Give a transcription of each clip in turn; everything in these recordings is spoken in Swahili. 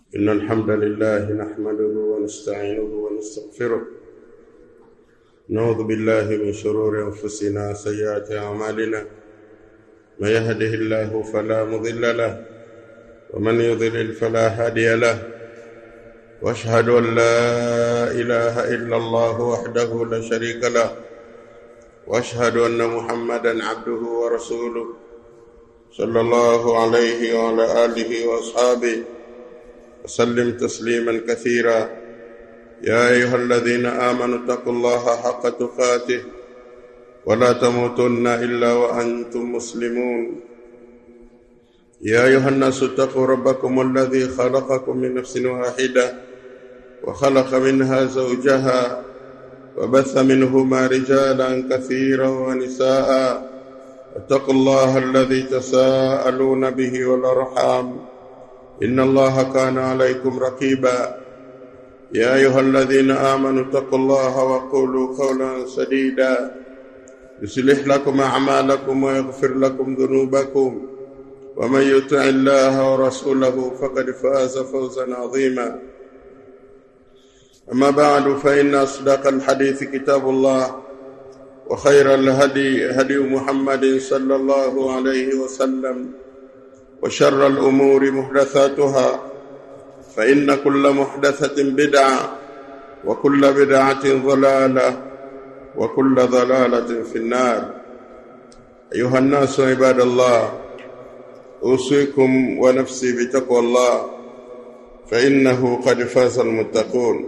إن الحمد لله نحمده ونستعينه ونستغفره نعوذ بالله من شرور أنفسنا سيئات أعمالنا من يهده الله فلا مضل له ومن يضلل فلا هادي له واشهد ان لا اله الا الله وحده لا شريك له واشهد ان محمدا عبده ورسوله صلى الله عليه وعلى اله واصحابه وسلم تسليما كثيرا يا ايها الذين امنوا اتقوا الله حق تقاته ولا تموتن الا وانتم مسلمون يا ايها الناس اتقوا ربكم الذي خلقكم من نفس واحده وخلق منها زوجها وبث منهما رجالا كثيرا ونساء اتقوا الله الذي تساءلون به والارحام ان الله كان عليكم رقيبا يا ايها الذين امنوا اتقوا الله وقولوا قولا سديدا يصلح لكم اعمالكم ويغفر لكم ذنوبكم ومن يطع الله ورسوله فقد فاز فوزا عظيما أما بعد فإن أصدق الحديث كتاب الله وخير الهدي هدي محمد صلى الله عليه وسلم وشر الأمور محدثاتها فإن كل محدثة بدعة وكل بدعة ضلالة وكل ضلالة في النار أيها الناس عباد الله أوصيكم ونفسي بتقوى الله فإنه قد فاز المتقون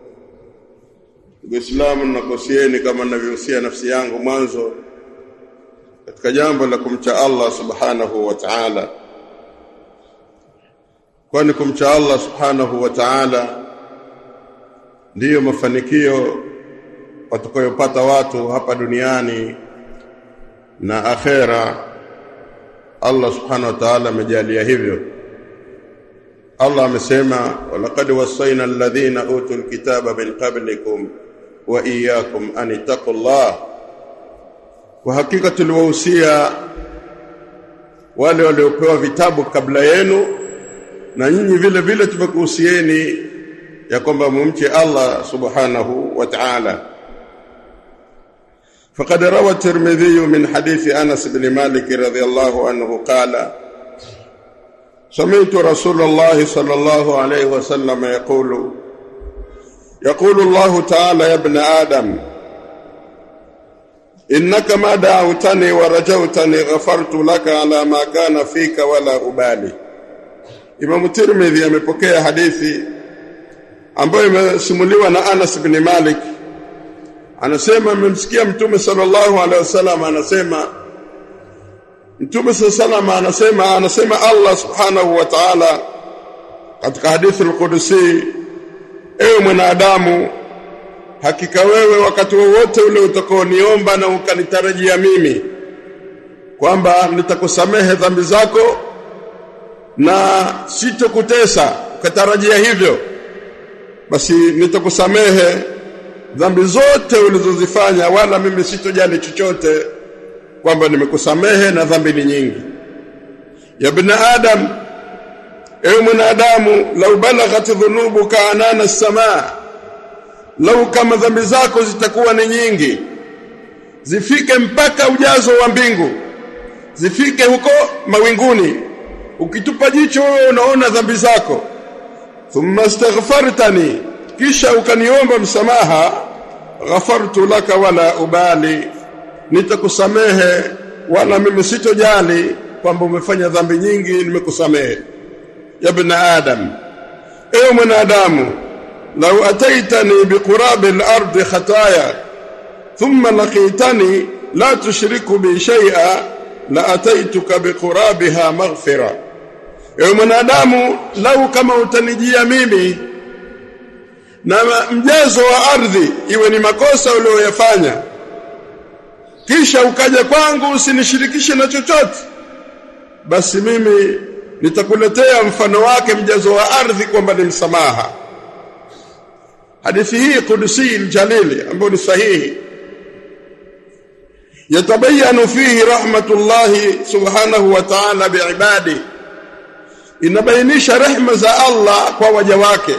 Uislamu nakusieni kama ninavyohusia nafsi yangu mwanzo katika jambo la kumcha Allah subhanahu wa ta'ala kwani kumcha Allah subhanahu wa ta'ala ndiyo mafanikio watakayopata watu hapa duniani na akhera Allah subhanahu wa ta'ala amejalia hivyo Allah amesema walaqad wasaina alladhina utul kitaba min qablikum wa iyyakum an taqullah kwa hakika tuliwahusia wale waliopewa vitabu kabla yenu na nyinyi vile vile tumekuhusieni ya kwamba mumche Allah subhanahu wa ta'ala فقد روى الترمذي من حديث انس بن مالك رضي الله عنه قال سمعت رسول الله صلى الله عليه وسلم يقول يقول الله تعالى يا ابن آدم إنك ما دعوتني ورجوتني غفرت لك على ما كان فيك ولا أبالي Imam Tirmidhi amepokea hadithi ambayo imesimuliwa na Anas bin Malik anasema amemsikia Mtume sallallahu alaihi wasallam anasema Mtume sallallahu anasema anasema Allah subhanahu wa ta'ala katika hadithi al-Qudsi ewe mwanadamu hakika wewe wakati wowote ule utakaoniomba na ukanitarajia mimi kwamba nitakusamehe dhambi zako na sitokutesa ukatarajia hivyo basi nitakusamehe dhambi zote ulizozifanya wala mimi sitojali chochote kwamba nimekusamehe na dhambi ni nyingi ya ibn adam ewe mwanadamu lau balaghat dhunubuka anana samaa lau kama dhambi zako zitakuwa ni nyingi zifike mpaka ujazo wa mbingu zifike huko mawinguni ukitupa jicho wewe unaona dhambi zako thumma astaghfartani kisha ukaniomba msamaha ghafartu laka wala ubali nitakusamehe wala mimi sitojali kwamba umefanya dhambi nyingi nimekusamehe ya ibn adam ewe mwanadamu law ataitani biqurabi al-ardi khataya thumma laqitani la tushriku bi shay'a la ataituka biqurabiha maghfira ewe mwanadamu lau kama utanijia mimi na mjazo wa ardhi iwe ni makosa uliyoyafanya kisha ukaja kwangu usinishirikishe na chochote basi mimi nitakuletea mfano wake mjazo wa ardhi kwamba ni msamaha hadithi hii kudusi aljalili ambayo ni sahihi yatabayanu fihi rahmatullahi subhanahu wa ta'ala biibadi inabainisha rehma za Allah kwa waja wake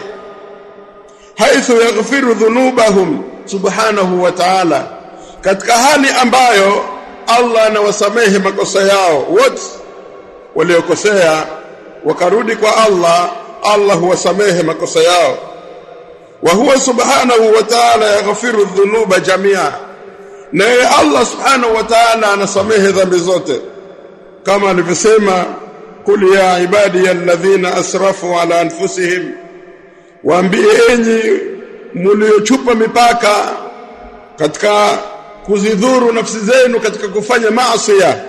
haithu yaghfiru dhunubahum subhanahu wa ta'ala katika hali ambayo Allah anawasamehe makosa yao wote waliokosea wakarudi kwa Allah Allah huwasamehe makosa yao wa huwa subhanahu wa ta'ala yaghfiru dhunuba jamia na yeye Allah subhanahu wa ta'ala anasamehe dhambi zote kama alivyosema kul ya ibadi alladhina asrafu ala anfusihim waambie enyi mliochupa mipaka katika kuzidhuru nafsi zenu katika kufanya maasi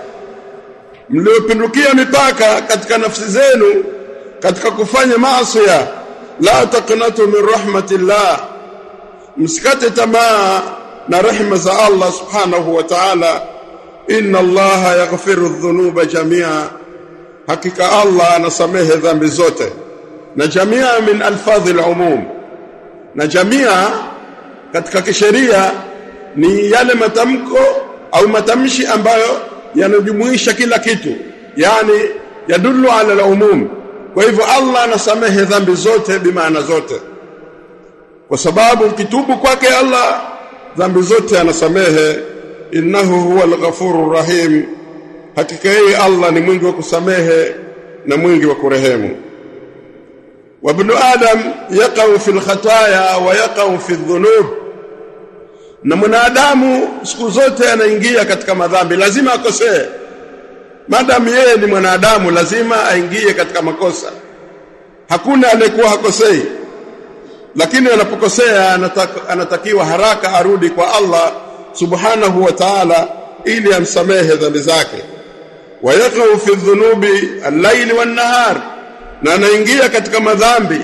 mliopindukia mipaka katika nafsi zenu katika kufanya maasi la taqnatu min rahmatillah msikate tamaa na rehema za Allah subhanahu wa ta'ala inna Allah yaghfiru dhunuba jamia hakika Allah anasamehe dhambi zote na jamia min alfadhi alumum na jamia katika kisheria ni yale matamko au matamshi ambayo yanajumuisha kila kitu yani yadullu ala alumum kwa hivyo Allah anasamehe dhambi zote bimaana zote kwa sababu ukitubu kwake Allah dhambi zote anasamehe innahu huwal ghafurur rahim hakika yeye Allah ni mwingi wa kusamehe na mwingi wa kurehemu wa ibn adam yaqau fil khataya wa yaqau fi dhunub na mwanadamu siku zote anaingia katika madhambi lazima akosee madamu yeye ni mwanadamu lazima aingie katika makosa hakuna aliyekuwa hakosei lakini anapokosea anataka, anatakiwa haraka arudi kwa Allah subhanahu wa ta'ala ili amsamehe dhambi zake wayaqau fi dhunubi al-layli wan-nahar na anaingia katika madhambi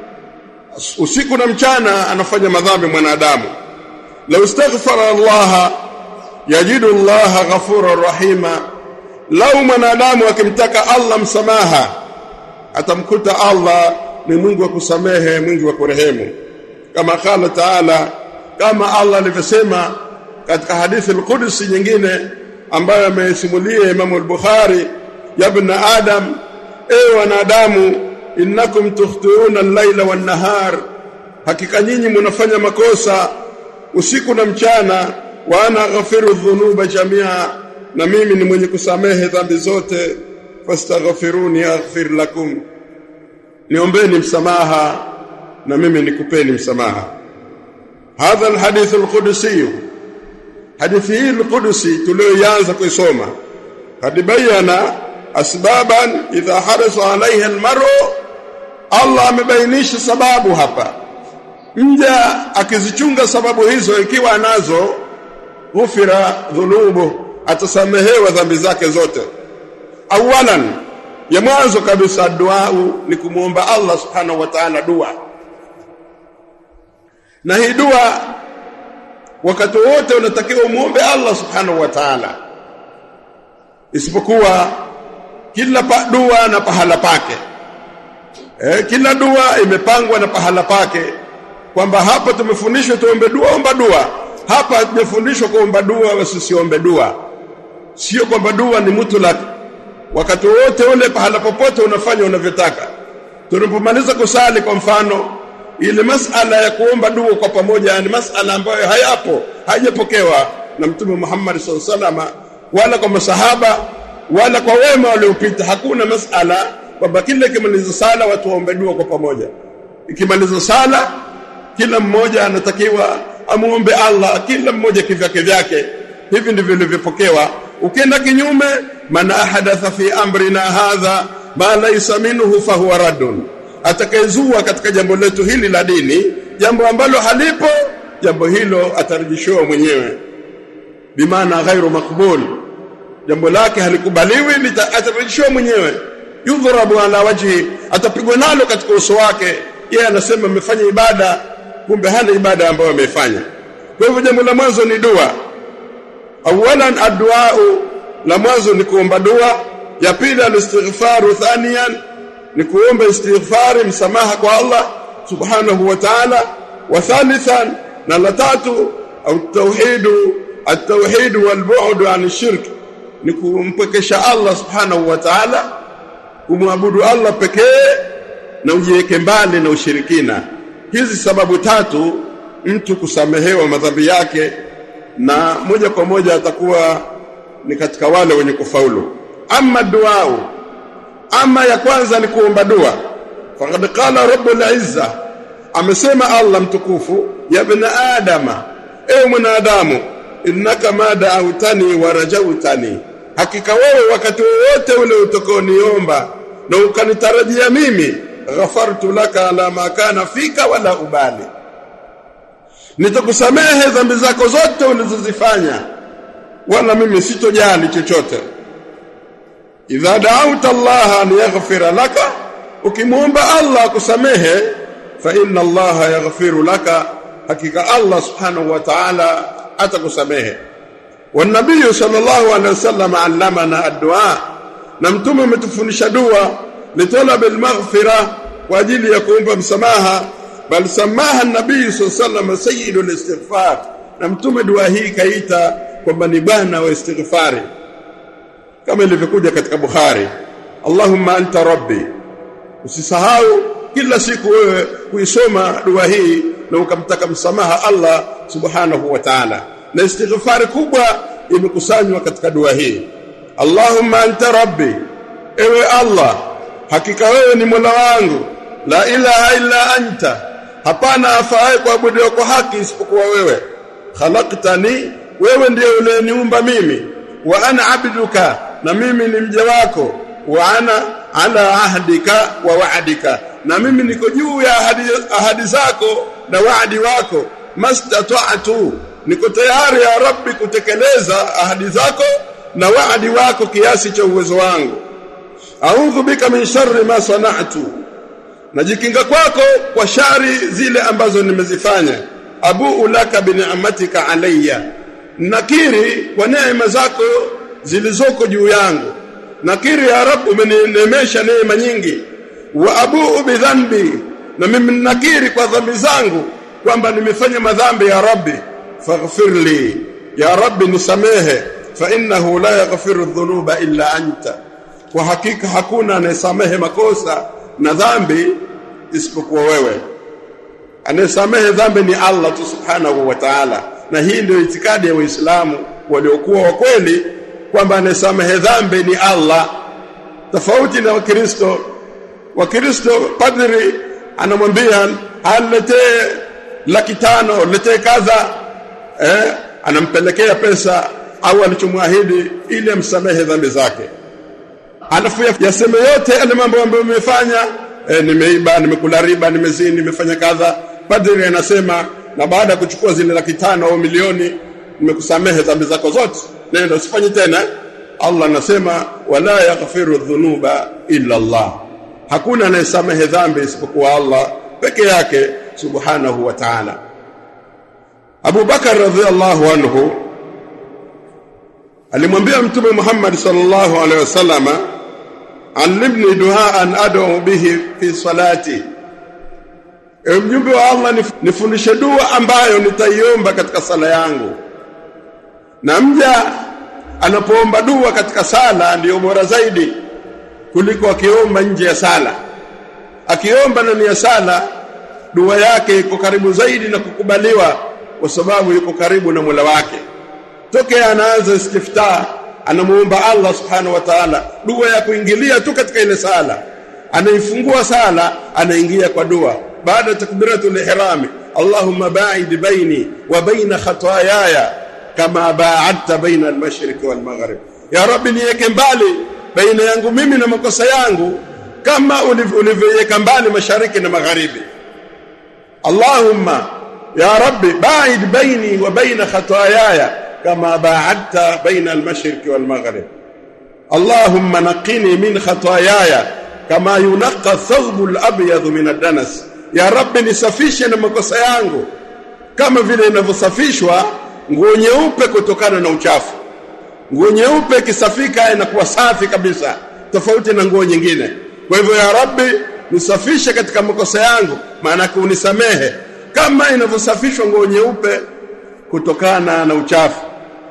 usiku na mchana anafanya madhambi mwanadamu law istaghfara Allah yajidu Allah ghafurur rahima lau mwanadamu akimtaka Allah msamaha atamkuta Allah ni Mungu wa kusamehe mwingi wa kurehemu kama qala taala kama Allah alivyosema katika hadithi al-Qudsi nyingine ambayo amesimulia Imam al-Bukhari ya ibn Adam ewe wanadamu innakum tukhtuuna al-laila wan-nahar hakika nyinyi mnafanya makosa usiku na mchana wa ana ghafiru dhunuba jamia na mimi ni mwenye kusamehe dhambi zote fastaghfiruni aghfir lakum niombeni msamaha na mimi nikupeni msamaha hadha alhadith alqudsi hadithi hii alqudsi tulioanza kuisoma hadi bayana asbaban idha harasa alaiha almar'u Allah amebainisha sababu hapa mja akizichunga sababu hizo ikiwa anazo ghufira dhunubu atasamehewa dhambi zake zote awalan ya mwanzo kabisa dua ni kumuomba Allah subhanahu wa ta'ala dua na hii dua wakati wote unatakiwa umuombe Allah subhanahu wa ta'ala isipokuwa kila pa dua na pahala pake eh, kila dua imepangwa na pahala pake kwamba hapa tumefundishwa tuombe dua omba dua hapa tumefundishwa kuomba dua wasiombe dua sio kwamba dua ni mutlak wakati wote ule pahala popote unafanya unavyotaka tunapomaliza kusali kwa mfano ile masala ya kuomba dua kwa pamoja ni masala ambayo hayapo haijapokewa na mtume Muhammad SAW wala kwa masahaba wala kwa wema waliopita hakuna masala kwamba kila ikimaliza sala watu waombe dua kwa pamoja ikimaliza sala kila mmoja anatakiwa amuombe Allah kila mmoja kivyake vyake hivi ndivyo vilivyopokewa ukienda kinyume man ahadatha fi amrina hadha ma laysa minhu fahuwa raddun atakayezua katika jambo letu hili la dini jambo ambalo halipo jambo hilo atarejeshwa mwenyewe bimaana ghairu makbul jambo lake halikubaliwi atarejeshwa mwenyewe yudhrabu ala wajhi atapigwa nalo katika uso wake yeye anasema amefanya ibada kumbe hana ibada ambayo ameifanya kwa hivyo jambo la mwanzo ni dua awalan addu'a la mwanzo ni kuomba dua ya pili alistighfaru thaniyan ni kuomba istighfari msamaha kwa Allah subhanahu wa ta'ala wa thalithan na la tatu au tauhidu at-tauhid wal bu'd an shirk ni kumpekesha Allah subhanahu wa ta'ala kumwabudu Allah pekee na ujiweke mbali na ushirikina hizi sababu tatu mtu kusamehewa madhambi yake na moja kwa moja atakuwa ni katika wale wenye kufaulu ama duau ama ya kwanza ni kuomba dua faqad qala rabbul izza amesema Allah mtukufu ya ibn adama ewe mwanadamu innaka ma da'awtani wa rajautani hakika wewe wakati wowote ule utakaoniomba na ukanitarajia mimi ghafartu laka ala ma kana fika wala ubali nitakusamehe dhambi zako zote ulizozifanya wala mimi sitojali chochote idha da'awta Allah an yaghfira laka ukimwomba Allah akusamehe fa inna Allah yaghfiru laka hakika Allah subhanahu wa ta'ala atakusamehe والنبي صلى الله عليه وسلم علمنا الدعاء na mtume umetufundisha dua litalab almaghfira kwa ajili ya kuomba msamaha bal samaha nabii sallallahu sayyidul istighfar na mtume dua hii kaita kwamba ni bwana wa istighfari kama ilivyokuja katika Bukhari Allahumma anta rabbi usisahau kila siku wewe kuisoma dua hii na ukamtaka msamaha Allah subhanahu wa ta'ala na istighfari kubwa imekusanywa katika dua hii Allahumma anta rabbi ewe Allah hakika wewe ni Mola wangu la ilaha illa anta hapana afaye kuabudiwa kwa haki isipokuwa wewe khalaqtani wewe ndiye uliyeniumba mimi wa ana abduka na mimi ni mja wako wa ana ala ahdika wa wa'dika na mimi niko juu ya ahadi, ahadi zako na waadi wako mastata'tu niko tayari ya rabbi kutekeleza ahadi zako na waadi wako kiasi cha uwezo wangu a'udhu bika min sharri ma sana'tu najikinga kwako kwa shari zile ambazo nimezifanya abu laka bi ni'matika alayya nakiri kwa neema zako zilizoko juu yangu nakiri ya rab umeninemesha neema nyingi wa abu bi dhanbi na mimi nakiri kwa dhambi zangu kwamba nimefanya madhambi ya rabbi faghfir li ya rabbi nisamehe fa innahu la yaghfiru dhunuba illa anta kwa hakika hakuna anayesamehe makosa na dhambi isipokuwa wewe anayesamehe dhambi ni Allah tu subhanahu wa ta'ala na hii ndio itikadi ya waislamu waliokuwa wa kweli kwamba anayesamehe dhambi ni Allah tofauti na wakristo wakristo padri anamwambia aletee laki tano letee kadha eh anampelekea pesa au alichomwahidi ili amsamehe dhambi zake alafu yaseme yote yale mambo ambayo umefanya e, nimeiba nimekula riba nimezini nimefanya kadha padri anasema na baada ya kuchukua zile laki tano au milioni nimekusamehe dhambi zako zote nenda usifanye tena Allah anasema wala yaghfiru dhunuba illa Allah hakuna anayesamehe dhambi isipokuwa Allah peke yake subhanahu wa ta'ala Abu Bakar radhiallahu anhu alimwambia mtume Muhammad sallallahu alaihi wasallama allimni duaan ad'u bihi fi salati ewe mjumbe wa Allah nifundishe dua ambayo nitaiomba katika sala yangu na mja anapoomba dua katika sala ndiyo bora zaidi kuliko akiomba nje ya sala akiomba ndani ya sala dua yake iko karibu zaidi na kukubaliwa kwa sababu yuko karibu na Mola wake tokea anaanza istiftah anamuomba Allah subhanahu wa ta'ala dua ya kuingilia tu katika ile sala anaifungua sala anaingia kwa dua baada takbiratul ihrami Allahumma ba'id baini wa baina khataayaya kama ba'adta baina al-mashriq wal maghrib ya rabbi niweke mbali baina yangu mimi na makosa yangu kama ulivyoweka mbali mashariki na magharibi Allahumma ya rabbi ba'id baini wa baina khataayaya كما باعدت بين المشرق والمغرب اللهم نقني من خطاياي كما ينقى الثوب الابيض من الدنس يا رب nisafishe na makosa yangu kama vile inavyosafishwa nguo nyeupe kutokana na uchafu nguo nyeupe ikisafika inakuwa safi kabisa tofauti na nguo nyingine kwa hivyo ya rabbi nisafishe katika makosa yangu maana unisamehe kama inavyosafishwa nguo nyeupe kutokana na uchafu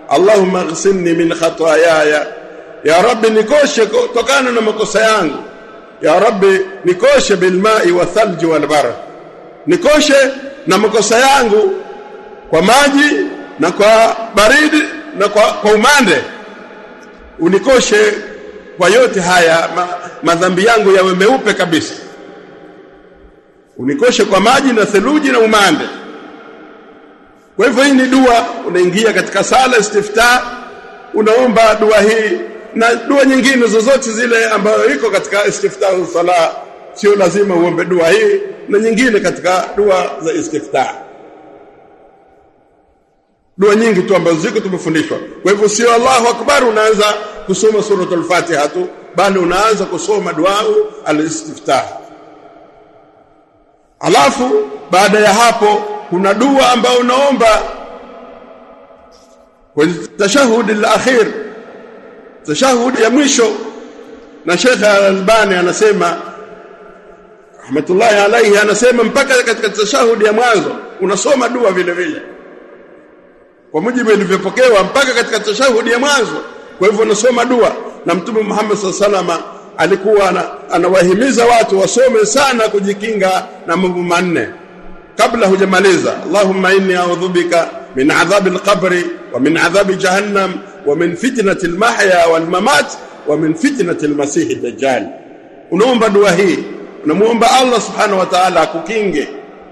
Allahumma ghsilni min khataayaya ya rabbi nikoshe kutokana na makosa yangu ya rabbi nikoshe bilmai wa thalji wal barad nikoshe na makosa yangu kwa maji na kwa baridi na kwa, kwa umande unikoshe kwa yote haya ma, madhambi yangu yawe meupe kabisa unikoshe kwa maji na theluji na umande kwa hivyo hii ni dua unaingia katika sala istiftah unaomba dua hii na dua nyingine zozote zile ambayo iko katika istiftahu sala sio lazima uombe dua hii na nyingine katika dua za istiftah dua nyingi tu ambazo ziko tumefundishwa kwa hivyo sio Allahu akbar unaanza kusoma suratul Fatiha tu bali unaanza kusoma dua al-istiftah alafu baada ya hapo kuna dua ambayo unaomba kwenye tashahudi al-akhir tashahudi ya mwisho na Sheikh Al-Albani anasema rahmatullahi alayhi anasema mpaka katika tashahudi ya mwanzo unasoma dua vile vile kwa mujibu ilivyopokewa mpaka katika tashahudi ya mwanzo kwa hivyo unasoma dua na mtume Muhammad sallallahu alikuwa anawahimiza watu wasome sana kujikinga na mambo manne kabla hujamaliza Allahumma inni a'udhu bika min adhabi al-qabri wa min adhabi jahannam wa min fitnati al-mahya wal mamat wa min fitnati al-masih ad-dajjal unaomba dua hii unamuomba Allah subhanahu wa ta'ala akukinge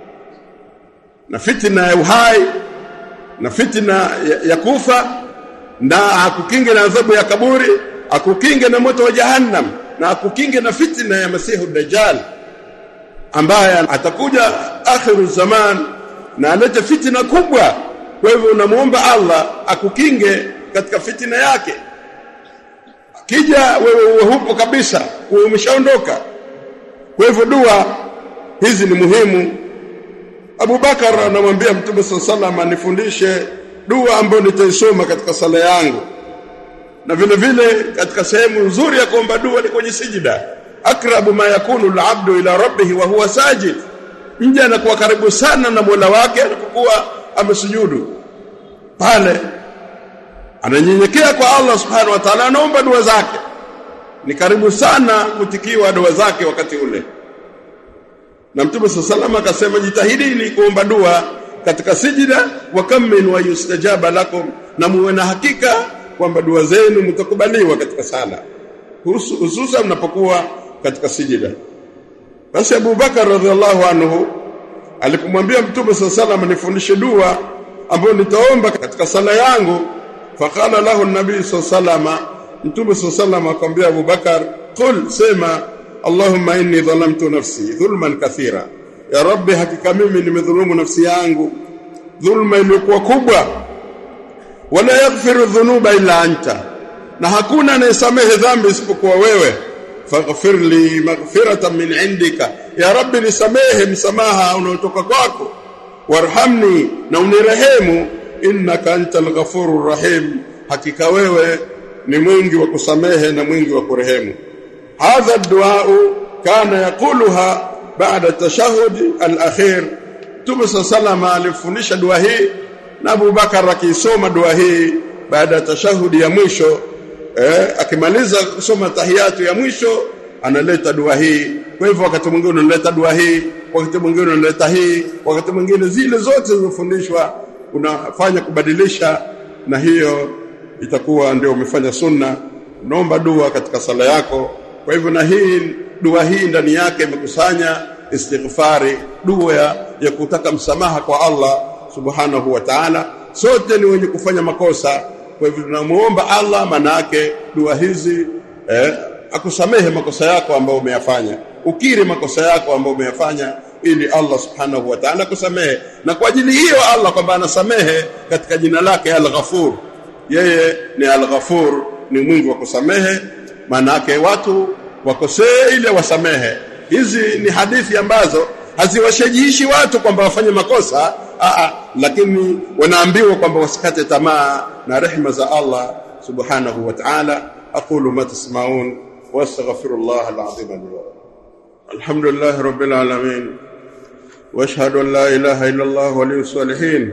na fitna ya uhai na fitna ya, ya kufa na akukinge na adhabu ya kaburi akukinge na moto wa jahannam na akukinge na fitna ya masihu dajjal ambaye atakuja akhiru zaman na alete fitna kubwa kwa hivyo unamuomba Allah akukinge katika fitna yake akija wewe uwe hupo kabisa uwe umeshaondoka kwa hivyo dua hizi ni muhimu Abu Bakar anamwambia Mtume sallallahu anifundishe dua ambayo nitaisoma katika sala yangu na vile vile katika sehemu nzuri ya kuomba dua ni kwenye sijida akrabu ma yakunu al-abdu ila rabbih wa huwa sajid mja anakuwa karibu sana na Mola wake anapokuwa amesujudu pale ananyenyekea kwa Allah subhanahu wa ta'ala anaomba dua zake ni karibu sana kutikiwa dua zake wakati ule na mtume sallallahu akasema jitahidini kuomba dua katika sijida wa kam min wa yustajaba lakum na muwe na hakika kwamba dua zenu mtakubaliwa katika sala hususan mnapokuwa katika sijida basi Abu Bakar radhiallahu anhu alipomwambia mtume sallallahu nifundishe dua ambayo nitaomba katika sala yangu faqala lahu an-nabii sallallahu mtume sallallahu akamwambia Abu Bakar qul sema Allahumma inni dhalamtu nafsi dhulman kathira ya rabbi hakika mimi nimedhulumu nafsi yangu dhulma iliyokuwa kubwa wala yaghfiru dhunuba illa anta na hakuna anayesamehe dhambi isipokuwa wewe faghfir li maghfiratan min indika ya rabbi nisamehe msamaha unaotoka kwako warhamni na unirehemu innaka antal ghafurur rahim hakika wewe ni mwingi wa kusamehe na mwingi wa kurehemu هذا الدعاء كان يقولها بعد التشهد الأخير Mtume salama alifundisha dua hii na Abu Bakar akisoma dua hii baada ya tashahudi ya mwisho eh, akimaliza kusoma tahiyatu ya mwisho analeta dua hii kwa hivyo wakati mwingine unaleta dua hii wakati mwingine unaleta hii wakati mwingine zile zote zilizofundishwa unafanya kubadilisha na hiyo itakuwa ndio umefanya sunna unaomba dua katika sala yako kwa hivyo na hii dua hii ndani yake imekusanya istighfari dua ya, ya kutaka msamaha kwa Allah subhanahu wa ta'ala sote ni wenye kufanya makosa kwa hivyo tunamuomba Allah manake dua hizi eh, akusamehe makosa yako ambayo umeyafanya ukiri makosa yako ambayo umeyafanya ili Allah subhanahu wa ta'ala kusamehe na kwa ajili hiyo Allah kwamba anasamehe katika jina lake Al-Ghafur yeye ni Al-Ghafur ni mwingi wa kusamehe manake watu wakosee ile wasamehe hizi ni hadithi ambazo haziwashajiishi watu kwamba wafanye makosa aa, lakini wanaambiwa kwamba wasikate tamaa na rehema za Allah subhanahu wa ta'ala aqulu ma tasma'un wastaghfirullah alazim li wa alhamdulillah rabbil alamin واشهد ان لا اله الا الله ولي الصالحين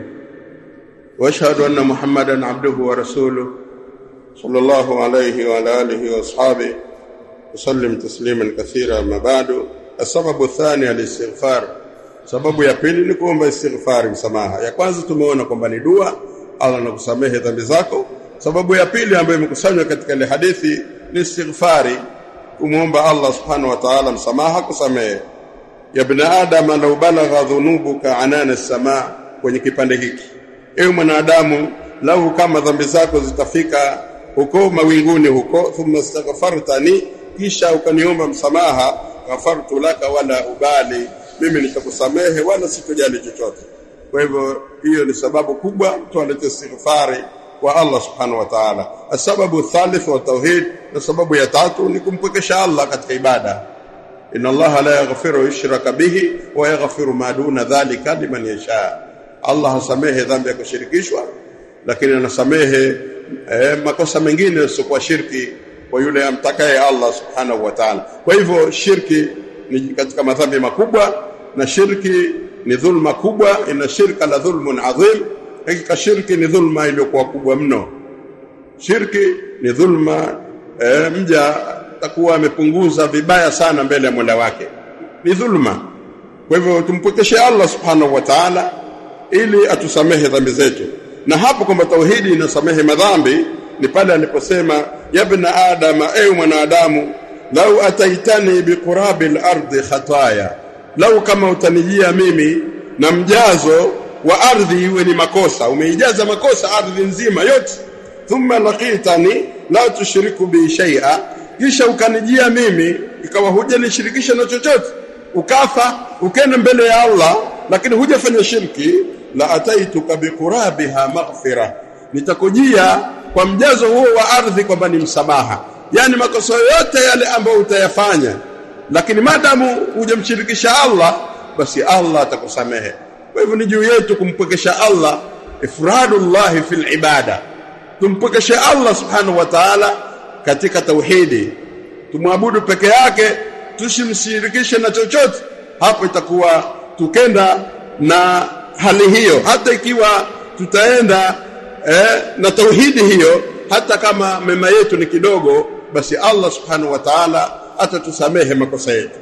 واشهد ان محمدا عبده ورسوله صلى الله عليه وعلى اله واصحابه وسلم تسليما كثيرا ما بعد السبب الثاني الاستغفار sababu ya pili ni kuomba istighfari msamaha ya kwanza tumeona kwamba ni dua Allah anakusamehe dhambi zako sababu ya pili ambayo imekusanywa katika ile hadithi ni istighfari kumwomba Allah subhanahu wa ta'ala msamaha kusamehe ya ibn adam law balagha dhunubuka anana as-samaa kwenye kipande hiki ewe mwanadamu lau kama dhambi zako zitafika huko mawinguni huko thumma astaghfartani kisha ukaniomba msamaha ghafartu laka wala ubali mimi nitakusamehe wala sitojali chochote kwa hivyo hiyo ni sababu kubwa mtu alete istighfari kwa Allah subhanahu wa ta'ala sababu thalith wa tauhid na sababu ya tatu ni kumpwekesha Allah katika ibada inna Allah la yaghfiru yushraka bihi wa yaghfiru ma duna dhalika liman yasha Allah hasamehe dhambi ya kushirikishwa lakini anasamehe eh, makosa mengine yasiyokuwa shirki kwa yule amtakaye Allah subhanahu wa ta'ala kwa hivyo shirki ni katika madhambi makubwa na shirki ni dhulma kubwa ina shirka la dhulmun adhim hakika shirki ni dhulma iliyokuwa kubwa mno shirki ni dhulma e, mja takuwa amepunguza vibaya sana mbele ya Mola wake ni dhulma kwa hivyo tumpokeshe Allah subhanahu wa ta'ala ili atusamehe dhambi zetu na hapo kwamba tauhidi inasamehe madhambi ni pale aliposema yabna adama ewe mwanadamu lau ataitani biqurabi al-ardi khataya lau kama utanijia mimi na mjazo wa ardhi iwe ni makosa umeijaza makosa ardhi nzima yote thumma laqitani la tushriku bi shay'a kisha ukanijia mimi ikawa hujanishirikisha na chochote ukafa ukenda mbele ya Allah lakini hujafanya shirki la ataituka biqurabiha maghfira nitakujia kwa mjazo huo wa ardhi kwamba ni msamaha yani makosa yote yale ambayo utayafanya lakini madamu hujamshirikisha Allah basi Allah atakusamehe kwa hivyo ni juu yetu kumpwekesha Allah ifradullah fil ibada tumpwekeshe Allah subhanahu wa ta'ala katika tauhidi tumwabudu peke yake tusimshirikishe na chochote hapo itakuwa tukenda na hali hiyo hata ikiwa tutaenda eh, na tauhidi hiyo hata kama mema yetu ni kidogo basi Allah subhanahu wa ta'ala atatusamehe makosa yetu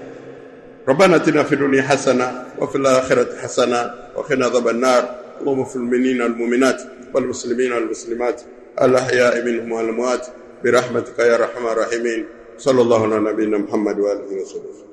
ربنا اتنا في الدنيا حسنه وفي الاخره حسنه وقنا عذاب النار اللهم في المؤمنين والمؤمنات والمسلمين والمسلمات الاحياء منهم والاموات برحمتك يا ارحم الراحمين صلى الله على نبينا محمد واله وصحبه